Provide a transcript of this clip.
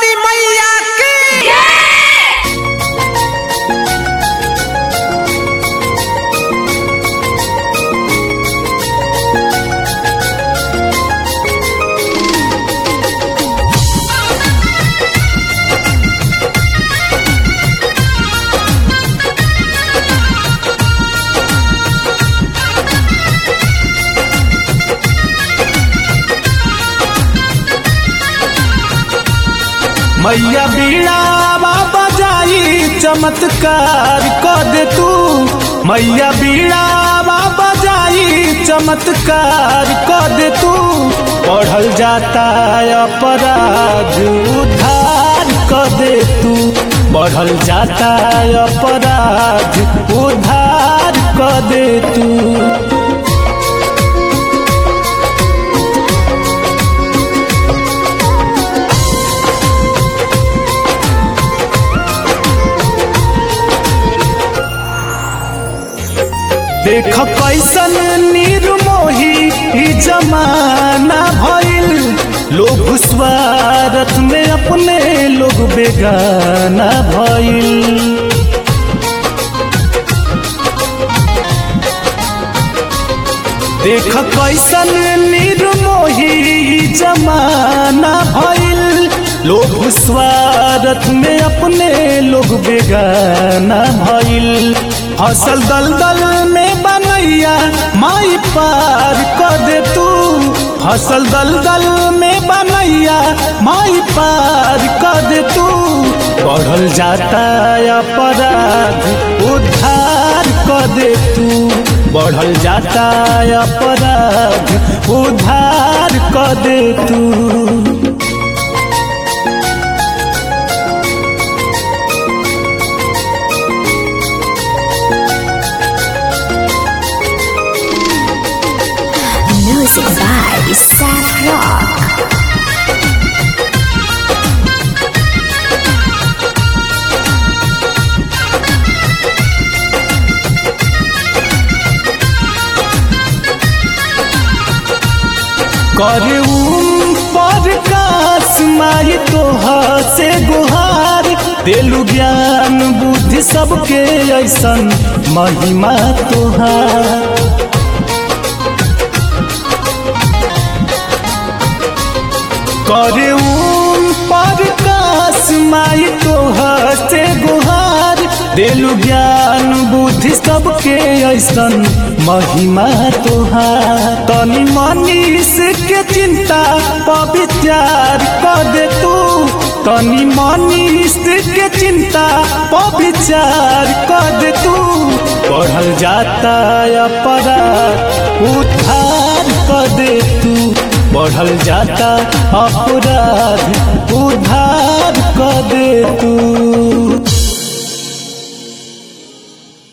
वाली मैया की मैया बीड़ा बाबा जाई चमत्कार कर दे तू मैया बीड़ा बाबा जाई चमत्कार कर दे तू पढ़ल जाता अपराध उद्धार कर दे तू बढ़ल जाता अपराध उद्धार कर दे तू देख कैसन निर्मोही ई जमाना भइल लोग स्वार्थ में अपने लोग बेगाना भइल देख कैसन निर्मोही ई जमाना भइल लोग स्वार्थ में अपने लोग बेगाना भइल फसल दलदल में बनैया माई पार कर दे तू फसल दलदल में बनैया माई पार कर दे तू बढ़ल जाता अपराध उद्धार कर दे तू बढ़ल जाता अपराध उद्धार कर दे तू Music by Seth Rock. करे उम पर कास माई तोहा से गुहार देलु ज्ञान बुद्धि सबके ऐसन महिमा तोहार करे उम पर कास माई तोहा से गुहार देलु ज्ञान बुद्धि सबके ऐसन महिमा तोहार तनी मनीष के चिंता पविचार कर दे तू तनी मनीष के चिंता पविचार कर दे तू पढ़ल जाता अपराध उद्धार कर दे तू बढ़ल जाता अपराध उद्धार कर दे तू